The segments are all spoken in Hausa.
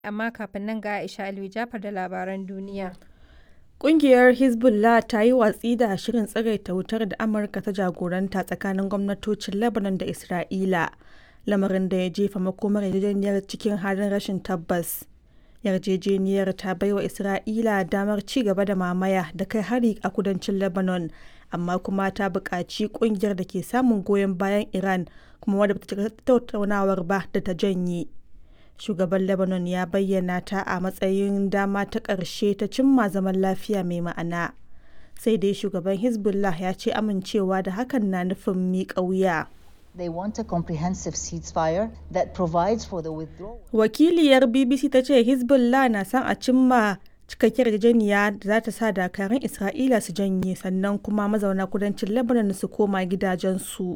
Amma kafin nan ga Aisha Aliyu Jafar da labaran duniya. Ƙungiyar Hezbollah ta yi watsi da shirin tsagaita wutar da Amurka ta jagoranta tsakanin gwamnatocin Lebanon da Isra'ila, lamarin da ya jefa makomar yarjejeniyar cikin halin rashin tabbas. Yarjejeniyar ta baiwa Isra'ila damar ci gaba da mamaya da kai hari a kudancin Lebanon, amma kuma ta buƙaci ƙungiyar da ke samun goyon bayan Iran kuma wadda ba ta shiga tattaunawar ba da ta janye. Shugaban Lebanon ya bayyana ta a matsayin dama ta ƙarshe ta cimma zaman lafiya mai ma'ana. Sai dai shugaban Hezbollah ya ce amincewa da hakan na nufin miƙa wuya. They want a comprehensive ceasefire that provides for the withdrawal. Wakiliyar BBC ta ce Hezbollah na son a cimma cikakkiyar yarjejeniya da za ta sa dakarun Isra'ila su janye sannan kuma mazauna kudancin Lebanon su koma gidajensu.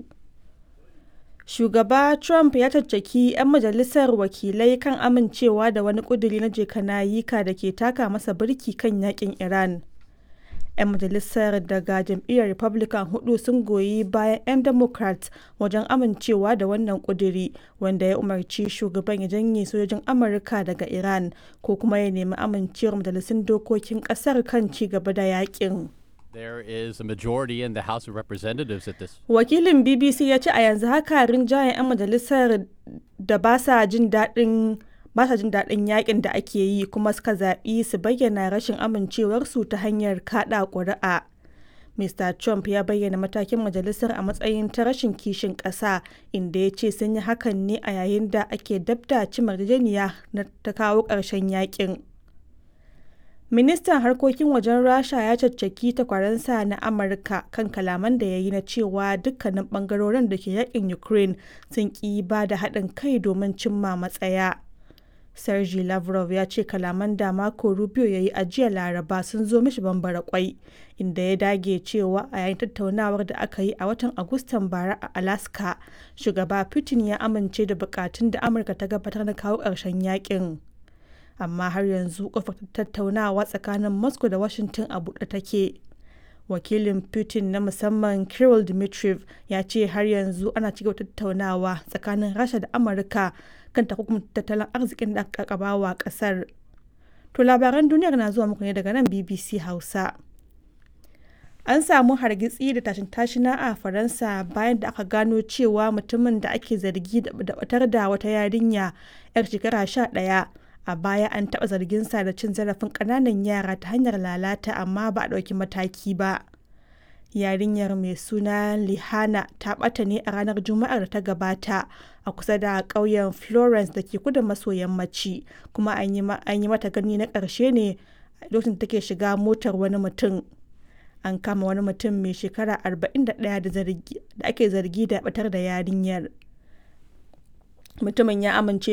Shugaba Trump ya caccaki 'yan majalisar wakilai kan amincewa da wani ƙuduri na jekanayika da ke taka masa birki kan yakin Iran. 'Yan majalisar daga jam'iyyar Republican hudu sun goyi bayan 'yan Democrat wajen amincewa da wannan ƙuduri wanda ya umarci shugaban ya janye sojojin Amurka daga Iran ko kuma ya nemi amincewar majalisun dokokin ƙasar kan ci gaba da yakin. There is a majority in the House of Representatives at this. Wakilin BBC ya ce a yanzu haka rinjayen 'yan majalisar da ba sa jin daɗin ba sa jin daɗin yakin da ake yi kuma suka zaɓi su bayyana rashin amincewarsu ta hanyar kaɗa ƙuri'a. Mr. Trump ya bayyana matakin majalisar a matsayin ta rashin kishin ƙasa inda ya ce sun yi hakan ne a yayin da ake dabda cimar yarjejeniya na ta kawo ƙarshen yakin. Ministan harkokin wajen Rasha ya caccaki takwaransa na Amurka kan kalaman da ya yi na cewa dukkanin bangarorin da ke yakin Ukraine sun ƙi ba da haɗin kai domin cimma matsaya. Sergei Lavrov ya ce kalaman da Marco Rubio ya yi a jiya Laraba sun zo mishi bambara kwai, inda ya dage cewa a yayin tattaunawar da aka yi a watan Agustan bara a Alaska, shugaba Putin ya amince da bukatun da Amurka ta gabatar na kawo ƙarshen yakin. amma har yanzu kofar tattaunawa tsakanin moscow da washington a buɗe take wakilin putin na musamman kirill dmitriev ya ce har yanzu ana cigaba tattaunawa tsakanin rasha da amurka kan takunkumin tattalin arzikin da aka wa kasar to labaran duniyar na zuwa muku ne daga nan bbc hausa an samu hargitsi da tashin tashina a faransa bayan da aka gano cewa mutumin da ake zargi da batar da wata yarinya 'yar shekara sha ɗaya a baya an taɓa zarginsa da cin zarafin ƙananan yara ta hanyar lalata amma ba a ɗauki mataki ba yarinyar mai suna lihana ta ɓata ne a ranar juma'ar da ta gabata a kusa da ƙauyen florence da ke kudu maso yammaci kuma an yi mata gani na ƙarshe ne lokacin take shiga motar wani mutum an kama wani mutum mai shekara 41 da ake zargi da batar da yarinyar mutumin ya amince